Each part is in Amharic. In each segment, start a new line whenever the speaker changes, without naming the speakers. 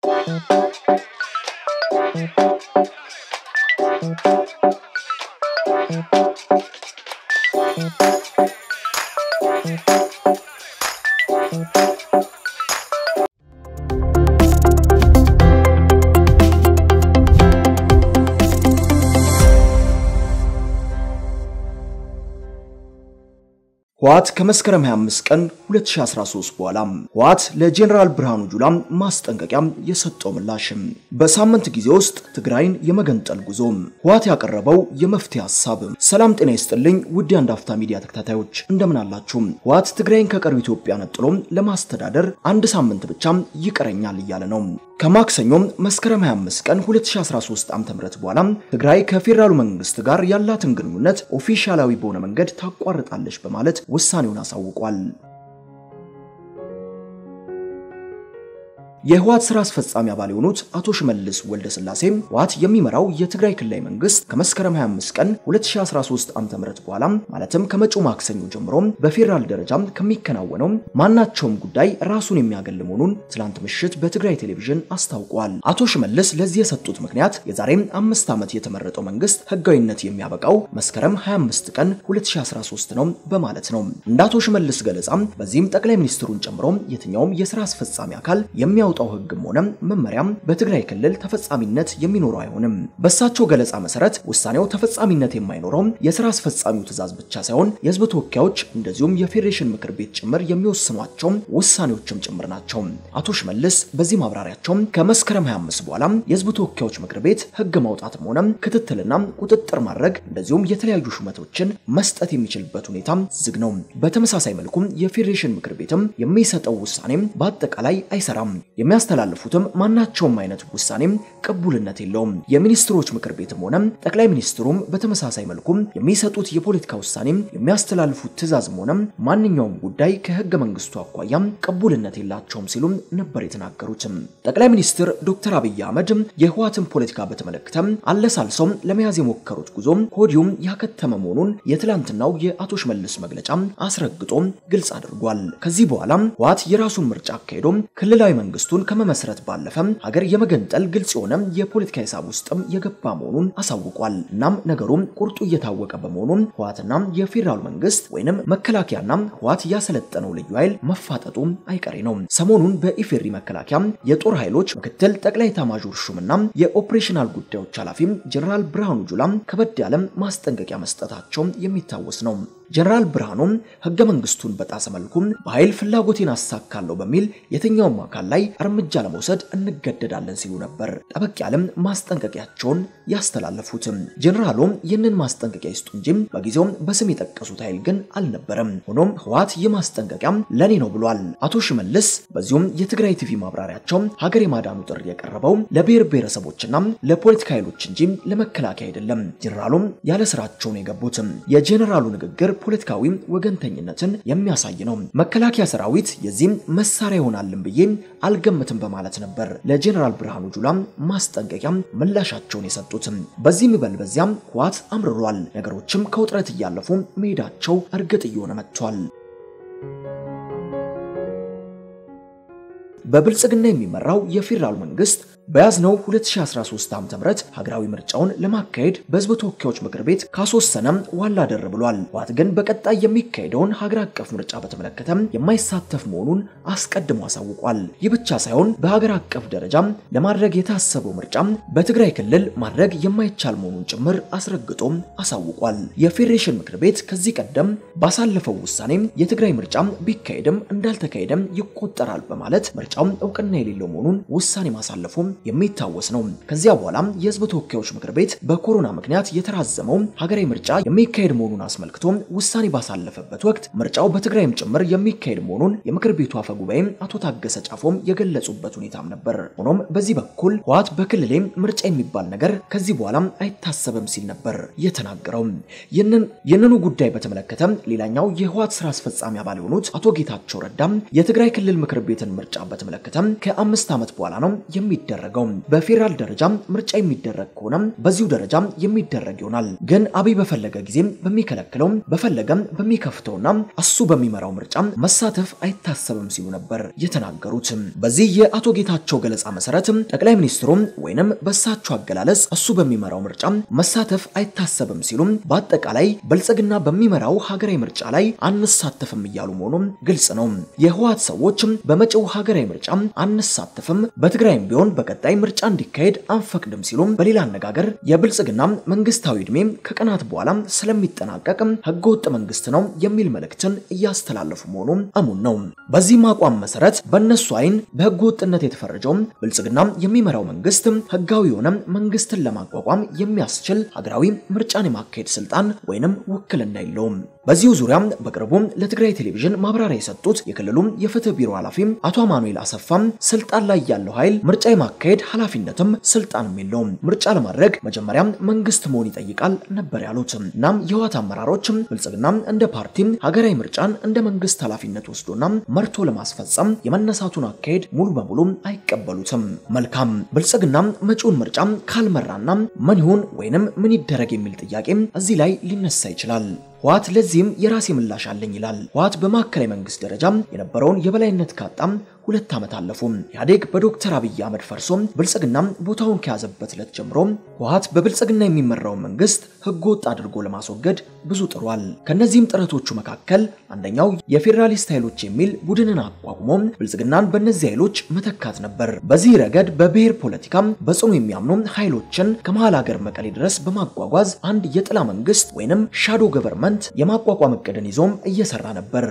ህወሓት ከመስከረም 25 ቀን 2013 በኋላ ህወሓት ለጄኔራል ብርሃኑ ጁላ ማስጠንቀቂያ የሰጠው ምላሽ በሳምንት ጊዜ ውስጥ ትግራይን የመገንጠል ጉዞ ህወሓት ያቀረበው የመፍትሄ ሀሳብ። ሰላም ጤና ይስጥልኝ ውድ የአንድ አፍታ ሚዲያ ተከታታዮች እንደምን አላችሁ? ህወሓት ትግራይን ከቀሪው ኢትዮጵያ ነጥሎ ለማስተዳደር አንድ ሳምንት ብቻ ይቀረኛል እያለ ነው። ከማክሰኞም መስከረም 25 ቀን 2013 ዓ.ም በኋላ ትግራይ ከፌዴራሉ መንግስት ጋር ያላትን ግንኙነት ኦፊሻላዊ በሆነ መንገድ ታቋርጣለች በማለት ውሳኔውን አሳውቋል። የህወሓት ስራ አስፈጻሚ አባል የሆኑት አቶ ሽመልስ ወልደ ስላሴ ህወሓት የሚመራው የትግራይ ክልላዊ መንግስት ከመስከረም 25 ቀን 2013 ዓ.ም በኋላ ማለትም ከመጪው ማክሰኞ ጀምሮ በፌዴራል ደረጃ ከሚከናወነው ማናቸውም ጉዳይ ራሱን የሚያገል መሆኑን ትላንት ምሽት በትግራይ ቴሌቪዥን አስታውቋል። አቶ ሽመልስ ለዚህ የሰጡት ምክንያት የዛሬ አምስት ዓመት የተመረጠው መንግስት ህጋዊነት የሚያበቃው መስከረም 25 ቀን 2013 ነው በማለት ነው። እንደ አቶ ሽመልስ ገለጻ በዚህም ጠቅላይ ሚኒስትሩን ጨምሮ የትኛውም የስራ አስፈጻሚ አካል የሚያው የሚያወጣው ህግም ሆነ መመሪያም በትግራይ ክልል ተፈጻሚነት የሚኖረው አይሆንም። በእሳቸው ገለጻ መሰረት ውሳኔው ተፈጻሚነት የማይኖረው የስራ አስፈጻሚው ትዕዛዝ ብቻ ሳይሆን የህዝብ ተወካዮች እንደዚሁም የፌዴሬሽን ምክር ቤት ጭምር የሚወስኗቸው ውሳኔዎችም ጭምር ናቸው። አቶ ሽመልስ በዚህ ማብራሪያቸው ከመስከረም 25 በኋላ የህዝብ ተወካዮች ምክር ቤት ህግ ማውጣትም ሆነ ክትትልና ቁጥጥር ማድረግ እንደዚሁም የተለያዩ ሹመቶችን መስጠት የሚችልበት ሁኔታ ዝግ ነው። በተመሳሳይ መልኩም የፌዴሬሽን ምክር ቤትም የሚሰጠው ውሳኔም በአጠቃላይ አይሰራም። የሚያስተላልፉትም ማናቸውም አይነት ውሳኔም ቅቡልነት የለውም። የሚኒስትሮች ምክር ቤትም ሆነ ጠቅላይ ሚኒስትሩም በተመሳሳይ መልኩም የሚሰጡት የፖለቲካ ውሳኔም የሚያስተላልፉት ትዕዛዝም ሆነ ማንኛውም ጉዳይ ከህገ መንግስቱ አኳያም ቅቡልነት የላቸውም ሲሉም ነበር የተናገሩት። ጠቅላይ ሚኒስትር ዶክተር አብይ አህመድ የህወሓትን ፖለቲካ በተመለከተ አለሳልሰው ለመያዝ የሞከሩት ጉዞ ከወዲሁም ያከተመ መሆኑን የትላንትናው የአቶ ሽመልስ መግለጫ አስረግጦ ግልጽ አድርጓል። ከዚህ በኋላ ህወሓት የራሱን ምርጫ አካሄዶ ክልላዊ መንግስቱን ከመመስረት ባለፈ ሀገር የመገንጠል ግልጽ የሆነ የፖለቲካ ሂሳብ ውስጥም የገባ መሆኑን አሳውቋል። እናም ነገሩም ቁርጡ እየታወቀ በመሆኑ ህወሓትና የፌዴራሉ መንግስት ወይንም መከላከያና ህወሓት ያሰለጠነው ልዩ ኃይል መፋጠጡ አይቀሬ ነው። ሰሞኑን በኢፌሪ መከላከያ የጦር ኃይሎች ምክትል ጠቅላይ ኤታማዦር ሹምና የኦፕሬሽናል ጉዳዮች ኃላፊ ጀነራል ብርሃኑ ጁላ ከበድ ያለ ማስጠንቀቂያ መስጠታቸው የሚታወስ ነው። ጀነራል ብርሃኑ ህገ መንግስቱን በጣሰ መልኩ በኃይል ፍላጎቴን አሳካለሁ በሚል የትኛውም አካል ላይ እርምጃ ለመውሰድ እንገደዳለን ሲሉ ነበር ጠበቅ ያለም ማስጠንቀቂያቸውን ያስተላለፉት። ጀነራሉ ይህንን ማስጠንቀቂያ ይስጡ እንጂ በጊዜው በስም የጠቀሱት ኃይል ግን አልነበረም። ሆኖም ህወሓት ይህ ማስጠንቀቂያ ለኔ ነው ብሏል አቶ ሽመልስ። በዚሁም የትግራይ ቲቪ ማብራሪያቸው ሀገር የማዳኑ ጥሪ የቀረበው ለብሔር ብሔረሰቦችና ለፖለቲካ ኃይሎች እንጂ ለመከላከያ አይደለም። ጀነራሉም ያለ ስራቸው ነው የገቡት። የጀነራሉ ንግግር ፖለቲካዊ ወገንተኝነትን የሚያሳይ ነው። መከላከያ ሰራዊት የዚህም መሳሪያ ይሆናልን ብዬ አልገምትም በማለት ነበር ለጀነራል ብርሃኑ ጁላ ማስጠንቀቂያ ምላሻቸውን የሰጡት። በዚህም በል በዚያም ህወሓት አምርሯል። ነገሮችም ከውጥረት እያለፉ መሄዳቸው እርግጥ እየሆነ መጥቷል። በብልጽግና የሚመራው የፌዴራል መንግስት በያዝነው 2013 ዓ.ም ሀገራዊ ምርጫውን ለማካሄድ በህዝብ ተወካዮች ምክር ቤት ካስወሰነም ዋላ ደር ብሏል። ህወሓት ግን በቀጣይ የሚካሄደውን ሀገር አቀፍ ምርጫ በተመለከተ የማይሳተፍ መሆኑን አስቀድሞ አሳውቋል። ይህ ብቻ ሳይሆን በሀገር አቀፍ ደረጃ ለማድረግ የታሰበው ምርጫ በትግራይ ክልል ማድረግ የማይቻል መሆኑን ጭምር አስረግጦ አሳውቋል። የፌዴሬሽን ምክር ቤት ከዚህ ቀደም ባሳለፈው ውሳኔ የትግራይ ምርጫ ቢካሄድም እንዳልተካሄደም ይቆጠራል በማለት ምርጫው እውቅና የሌለው መሆኑን ውሳኔ ማሳለፉ የሚታወስ ነው። ከዚያ በኋላም የህዝብ ተወካዮች ምክር ቤት በኮሮና ምክንያት የተራዘመው ሀገራዊ ምርጫ የሚካሄድ መሆኑን አስመልክቶ ውሳኔ ባሳለፈበት ወቅት ምርጫው በትግራይም ጭምር የሚካሄድ መሆኑን የምክር ቤቱ አፈ ጉባኤ አቶ ታገሰ ጫፎም የገለጹበት ሁኔታም ነበር። ሆኖም በዚህ በኩል ህወሓት በክልሌ ምርጫ የሚባል ነገር ከዚህ በኋላም አይታሰብም ሲል ነበር የተናገረው። ይህንኑ ጉዳይ በተመለከተ ሌላኛው የህወሓት ስራ አስፈጻሚ አባል የሆኑት አቶ ጌታቸው ረዳም የትግራይ ክልል ምክር ቤትን ምርጫ በተመለከተ ከአምስት ዓመት በኋላ ነው የሚደረገው የሚደረገው። በፌዴራል ደረጃ ምርጫ የሚደረግ ከሆነ በዚሁ ደረጃ የሚደረግ ይሆናል። ግን አብይ በፈለገ ጊዜ በሚከለክለው በፈለገም በሚከፍተውና እሱ በሚመራው ምርጫ መሳተፍ አይታሰብም ሲሉ ነበር የተናገሩት። በዚህ የአቶ ጌታቸው ገለጻ መሰረት ጠቅላይ ሚኒስትሩ ወይንም በእሳቸው አገላለጽ እሱ በሚመራው ምርጫ መሳተፍ አይታሰብም ሲሉ በአጠቃላይ ብልጽግና በሚመራው ሀገራዊ ምርጫ ላይ አንሳተፍም እያሉ መሆኑ ግልጽ ነው። የህወሓት ሰዎች በመጪው ሀገራዊ ምርጫ አንሳተፍም፣ በትግራይም ቢሆን በቀጣይ ምርጫ እንዲካሄድ አንፈቅድም ሲሉ በሌላ አነጋገር የብልጽግና መንግስታዊ ዕድሜ ከቀናት በኋላ ስለሚጠናቀቅ ህገወጥ መንግስት ነው የሚል መልእክትን እያስተላለፉ መሆኑ እሙን ነው። በዚህም አቋም መሰረት በእነሱ አይን በህገ ወጥነት የተፈረጀው ብልጽግና የሚመራው መንግስት ህጋዊ የሆነ መንግስትን ለማቋቋም የሚያስችል ሀገራዊ ምርጫን የማካሄድ ስልጣን ወይንም ውክልና የለውም። በዚሁ ዙሪያ በቅርቡ ለትግራይ ቴሌቪዥን ማብራሪያ የሰጡት የክልሉ የፍትህ ቢሮ ኃላፊ አቶ አማኑኤል አሰፋም ስልጣን ላይ ያለው ኃይል ምርጫ የማካሄድ ኃላፊነትም ስልጣንም የለውም። ምርጫ ለማድረግ መጀመሪያ መንግስት መሆን ይጠይቃል ነበር ያሉት። እናም የህወሓት አመራሮች ብልጽግና እንደ ፓርቲ ሀገራዊ ምርጫን እንደ መንግስት ኃላፊነት ወስዶና መርቶ ለማስፈጸም የመነሳቱን አካሄድ ሙሉ በሙሉ አይቀበሉትም። መልካም ብልጽግና መጪውን ምርጫ ካልመራና ምን ይሁን ወይንም ምን ይደረግ የሚል ጥያቄ እዚህ ላይ ሊነሳ ይችላል። ህወሓት ለዚህም የራሴ ምላሽ አለኝ ይላል። ህወሓት በማዕከላዊ መንግስት ደረጃ የነበረውን የበላይነት ካጣም ሁለት ዓመት አለፉ። ኢህአዴግ በዶክተር አብይ አህመድ ፈርሶ ብልጽግና ቦታውን ከያዘበት ዕለት ጀምሮ ህወሓት በብልጽግና የሚመራውን መንግስት ህገ ወጥ አድርጎ ለማስወገድ ብዙ ጥሯል። ከነዚህም ጥረቶቹ መካከል አንደኛው የፌዴራሊስት ኃይሎች የሚል ቡድንን አቋቁሞ ብልጽግናን በእነዚህ ኃይሎች መተካት ነበር። በዚህ ረገድ በብሔር ፖለቲካ በጽኑ የሚያምኑ ኃይሎችን ከመሃል ሀገር መቀሌ ድረስ በማጓጓዝ አንድ የጥላ መንግስት ወይንም ሻዶ ገቨርንመንት የማቋቋም እቅድን ይዞም እየሰራ ነበር።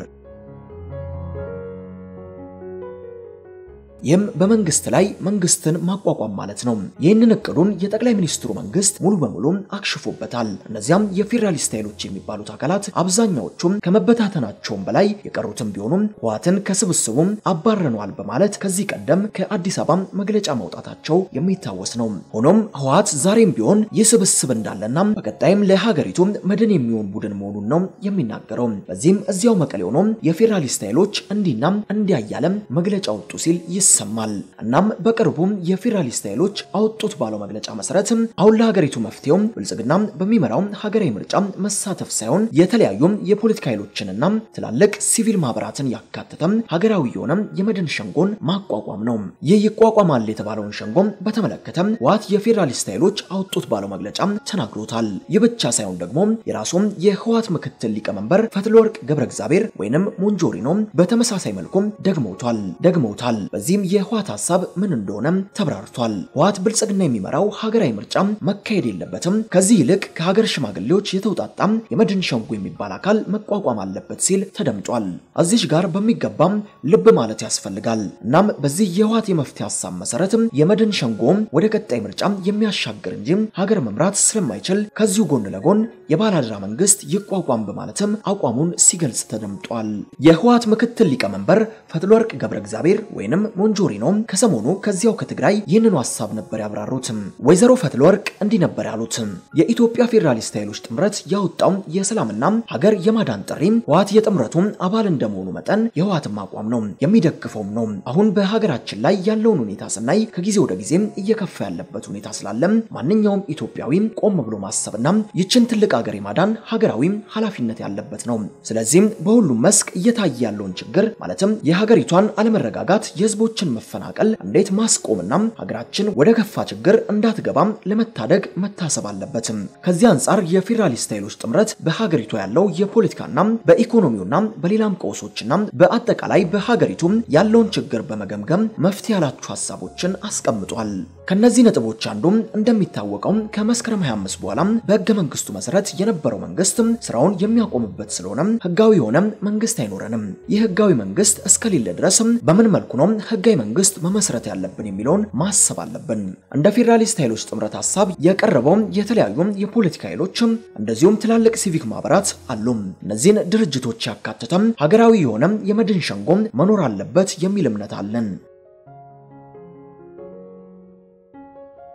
ይህም በመንግስት ላይ መንግስትን ማቋቋም ማለት ነው። ይህንን እቅዱን የጠቅላይ ሚኒስትሩ መንግስት ሙሉ በሙሉ አክሽፎበታል። እነዚያም የፌዴራሊስት ኃይሎች የሚባሉት አካላት አብዛኛዎቹም ከመበታተናቸውም በላይ የቀሩትም ቢሆኑም ህወሓትን ከስብስቡም አባረነዋል በማለት ከዚህ ቀደም ከአዲስ አበባ መግለጫ ማውጣታቸው የሚታወስ ነው። ሆኖም ህወሓት ዛሬም ቢሆን ይህ ስብስብ እንዳለና በቀጣይም ለሀገሪቱ መድን የሚሆን ቡድን መሆኑን ነው የሚናገረው። በዚህም እዚያው መቀሌ ሆኖ የፌዴራሊስት ኃይሎች እንዲና እንዲያ እያለም መግለጫ ወጡ ሲል ይሰማል። እናም በቅርቡም የፌዴራሊስት ኃይሎች አወጡት ባለው መግለጫ መሰረት አሁን ለሀገሪቱ መፍትሄው ብልጽግና በሚመራው ሀገራዊ ምርጫ መሳተፍ ሳይሆን የተለያዩ የፖለቲካ ኃይሎችንና ትላልቅ ሲቪል ማህበራትን ያካተተ ሀገራዊ የሆነ የመድን ሸንጎን ማቋቋም ነው። ይህ ይቋቋማል የተባለውን ሸንጎ በተመለከተ ህወሓት የፌዴራሊስት ኃይሎች አወጡት ባለው መግለጫ ተናግሮታል። ይህ ብቻ ሳይሆን ደግሞ የራሱም የህወሓት ምክትል ሊቀመንበር ፈትለወርቅ ገብረ እግዚአብሔር ወይንም ሞንጆሪኖ በተመሳሳይ መልኩ ደግመውታል ደግመውታል። በዚህም የህወሓት ሀሳብ ምን እንደሆነ ተብራርቷል። ህወሓት ብልጽግና የሚመራው ሀገራዊ ምርጫ መካሄድ የለበትም፣ ከዚህ ይልቅ ከሀገር ሽማግሌዎች የተውጣጣ የመድን ሸንጎ የሚባል አካል መቋቋም አለበት ሲል ተደምጧል። እዚህ ጋር በሚገባም ልብ ማለት ያስፈልጋል። እናም በዚህ የህወሓት የመፍትሄ ሀሳብ መሰረት የመድን ሸንጎ ወደ ቀጣይ ምርጫ የሚያሻግር እንጂ ሀገር መምራት ስለማይችል ከዚሁ ጎን ለጎን የባላደራ መንግስት ይቋቋም በማለትም አቋሙን ሲገልጽ ተደምጧል። የህወሓት ምክትል ሊቀመንበር ፈትለወርቅ ገብረ እግዚአብሔር ወይንም ሞንጆሪኖ ከሰሞኑ ከዚያው ከትግራይ ይህንኑ ሀሳብ ነበር ያብራሩት። ወይዘሮ ፈትለወርቅ እንዲህ ነበር ያሉት። የኢትዮጵያ ፌዴራሊስት ኃይሎች ጥምረት ያወጣው የሰላምና ሀገር የማዳን ጥሪ ህወሓት የጥምረቱ አባል እንደመሆኑ መጠን የህወሓትም አቋም ነው የሚደግፈውም ነው። አሁን በሀገራችን ላይ ያለውን ሁኔታ ስናይ ከጊዜ ወደ ጊዜ እየከፋ ያለበት ሁኔታ ስላለ ማንኛውም ኢትዮጵያዊ ቆም ብሎ ማሰብና ይችን ትልቅ ሀገር የማዳን ሀገራዊ ኃላፊነት ያለበት ነው። ስለዚህም በሁሉም መስክ እየታየ ያለውን ችግር ማለትም የሀገሪቷን አለመረጋጋት የህዝቦችን መፈናቀል እንዴት ማስቆምና ሀገራችን ወደ ከፋ ችግር እንዳትገባም ለመታደግ መታሰብ አለበትም። ከዚህ አንጻር የፌዴራሊስት ኃይሎች ጥምረት በሀገሪቷ ያለው የፖለቲካና በኢኮኖሚውና በሌላም ቀውሶችና በአጠቃላይ በሀገሪቱ ያለውን ችግር በመገምገም መፍትሄ ያላቸው ሀሳቦችን አስቀምጧል። ከነዚህ ነጥቦች አንዱም እንደሚታወቀው ከመስከረም 25 በኋላ በህገ መንግስቱ መሰረት የነበረው መንግስት ስራውን የሚያቆምበት ስለሆነ ህጋዊ የሆነ መንግስት አይኖረንም። ይህ ህጋዊ መንግስት እስከሌለ ድረስ በምን መልኩ ነው ህጋዊ መንግስት መመስረት ያለብን የሚለውን ማሰብ አለብን። እንደ ፌዴራሊስት ኃይሎች ጥምረት ሀሳብ የቀረበው የተለያዩ የፖለቲካ ኃይሎች እንደዚሁም ትላልቅ ሲቪክ ማህበራት አሉ። እነዚህን ድርጅቶች ያካተተ ሀገራዊ የሆነ የመድን ሸንጎ መኖር አለበት የሚል እምነት አለን።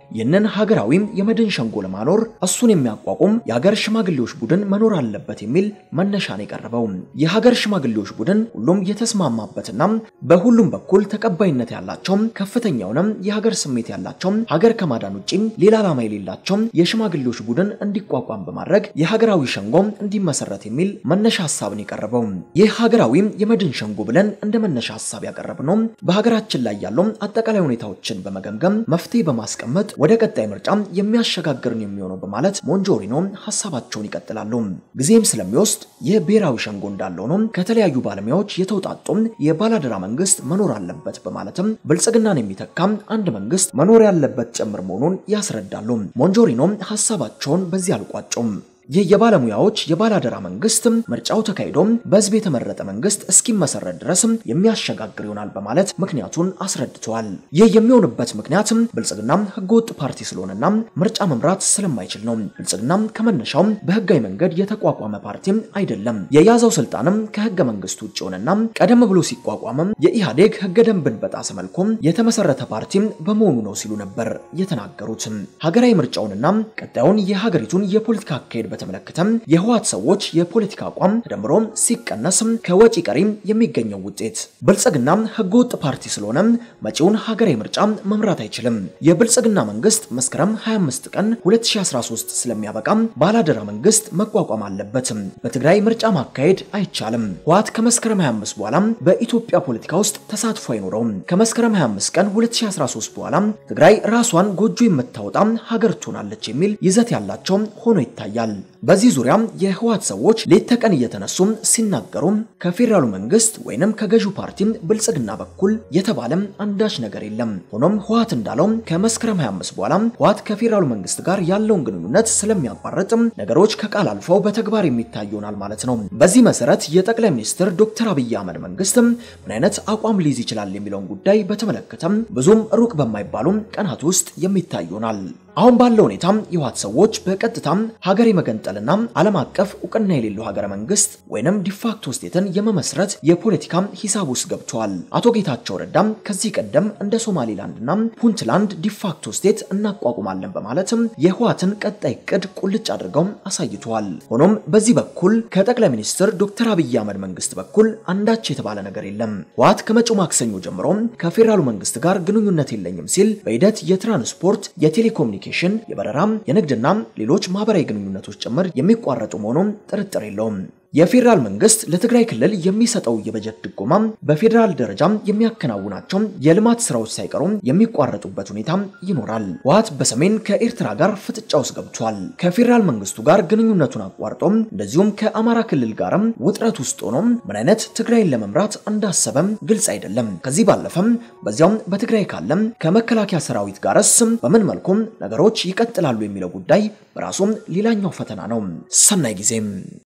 ይህንን ሀገራዊም የመድን ሸንጎ ለማኖር እሱን የሚያቋቁም የሀገር ሽማግሌዎች ቡድን መኖር አለበት የሚል መነሻን የቀረበው የሀገር ሽማግሌዎች ቡድን ሁሉም የተስማማበትና በሁሉም በኩል ተቀባይነት ያላቸው ከፍተኛውንም የሀገር ስሜት ያላቸው ሀገር ከማዳን ውጪ ሌላ ዓላማ የሌላቸው የሽማግሌዎች ቡድን እንዲቋቋም በማድረግ የሀገራዊ ሸንጎ እንዲመሰረት የሚል መነሻ ሀሳብን የቀረበው ይህ ሀገራዊ የመድን ሸንጎ ብለን እንደ መነሻ ሀሳብ ያቀረብነው በሀገራችን ላይ ያለው አጠቃላይ ሁኔታዎችን በመገምገም መፍትሄ በማስቀመጥ ወደ ቀጣይ ምርጫ የሚያሸጋግርን የሚሆነው በማለት ሞንጆሪኖ ሀሳባቸውን ይቀጥላሉ። ጊዜም ስለሚወስድ ይህ ብሔራዊ ሸንጎ እንዳለው ነው ከተለያዩ ባለሙያዎች የተውጣጡ የባላደራ መንግስት መኖር አለበት በማለትም ብልጽግናን የሚተካ አንድ መንግስት መኖር ያለበት ጭምር መሆኑን ያስረዳሉ። ሞንጆሪኖ ሀሳባቸውን በዚህ አልቋጩም። ይህ የባለሙያዎች የባላደራ መንግስት ምርጫው ተካሂዶ በህዝብ የተመረጠ መንግስት እስኪመሰረት ድረስ የሚያሸጋግር ይሆናል በማለት ምክንያቱን አስረድተዋል። ይህ የሚሆንበት ምክንያት ብልጽግና ህገወጥ ፓርቲ ስለሆነና ምርጫ መምራት ስለማይችል ነው። ብልጽግና ከመነሻው በህጋዊ መንገድ የተቋቋመ ፓርቲ አይደለም። የያዘው ስልጣንም ከህገ መንግስት ውጭ ሆነና ቀደም ብሎ ሲቋቋምም የኢህአዴግ ህገ ደንብን በጣሰ መልኩ የተመሰረተ ፓርቲ በመሆኑ ነው ሲሉ ነበር የተናገሩት። ሀገራዊ ምርጫውንና ቀጣዩን የሀገሪቱን የፖለቲካ አካሄድ በተመለከተ የህወሓት ሰዎች የፖለቲካ አቋም ተደምሮ ሲቀነስ ከወጪ ቀሪ የሚገኘው ውጤት ብልጽግና ህገወጥ ፓርቲ ስለሆነ መጪውን ሀገራዊ ምርጫ መምራት አይችልም። የብልጽግና መንግስት መስከረም 25 ቀን 2013 ስለሚያበቃ ባላደራ መንግስት መቋቋም አለበት። በትግራይ ምርጫ ማካሄድ አይቻልም። ህወሓት ከመስከረም 25 በኋላ በኢትዮጵያ ፖለቲካ ውስጥ ተሳትፎ አይኖረውም። ከመስከረም 25 ቀን 2013 በኋላ ትግራይ ራሷን ጎጆ የምታወጣ ሀገር ትሆናለች የሚል ይዘት ያላቸው ሆኖ ይታያል። በዚህ ዙሪያ የህወሓት ሰዎች ሌት ተቀን እየተነሱ ሲናገሩ ከፌዴራሉ መንግስት ወይንም ከገዢው ፓርቲ ብልጽግና በኩል የተባለም አንዳች ነገር የለም። ሆኖም ህወሓት እንዳለው ከመስከረም 25 በኋላ ህወሓት ከፌዴራሉ መንግስት ጋር ያለውን ግንኙነት ስለሚያቋርጥ ነገሮች ከቃል አልፈው በተግባር የሚታይ ይሆናል ማለት ነው። በዚህ መሰረት የጠቅላይ ሚኒስትር ዶክተር አብይ አህመድ መንግስት ምን አይነት አቋም ሊይዝ ይችላል የሚለውን ጉዳይ በተመለከተ ብዙም ሩቅ በማይባሉ ቀናት ውስጥ የሚታይ ይሆናል። አሁን ባለው ሁኔታ የህወሓት ሰዎች በቀጥታ ሀገር የመገንጠልና ዓለም አቀፍ እውቅና የሌለው ሀገረ መንግስት ወይንም ዲፋክቶ ስቴትን የመመስረት የፖለቲካ ሂሳብ ውስጥ ገብተዋል። አቶ ጌታቸው ረዳም ከዚህ ቀደም እንደ ሶማሌላንድና ፑንትላንድ ዲፋክቶ ስቴት እናቋቁማለን በማለት የህወሓትን ቀጣይ እቅድ ቁልጭ አድርገው አሳይተዋል። ሆኖም በዚህ በኩል ከጠቅላይ ሚኒስትር ዶክተር አብይ አህመድ መንግስት በኩል አንዳች የተባለ ነገር የለም። ህወሓት ከመጪው ማክሰኞ ጀምሮ ከፌዴራሉ መንግስት ጋር ግንኙነት የለኝም ሲል በሂደት የትራንስፖርት የቴሌኮሙኒኬሽን ኮሚኒኬሽን፣ የበረራ፣ የንግድና ሌሎች ማህበራዊ ግንኙነቶች ጭምር የሚቋረጡ መሆኑን ጥርጥር የለውም። የፌዴራል መንግስት ለትግራይ ክልል የሚሰጠው የበጀት ድጎማ በፌዴራል ደረጃ የሚያከናውናቸው የልማት ስራዎች ሳይቀሩ የሚቋረጡበት ሁኔታ ይኖራል። ህወሓት በሰሜን ከኤርትራ ጋር ፍጥጫ ውስጥ ገብቷል። ከፌዴራል መንግስቱ ጋር ግንኙነቱን አቋርጦ እንደዚሁም ከአማራ ክልል ጋርም ውጥረት ውስጥ ሆኖ ምን አይነት ትግራይን ለመምራት እንዳሰበም ግልጽ አይደለም። ከዚህ ባለፈም በዚያም በትግራይ ካለም ከመከላከያ ሰራዊት ጋርስ በምን መልኩም ነገሮች ይቀጥላሉ የሚለው ጉዳይ በራሱም ሌላኛው ፈተና ነው። ሰናይ ጊዜም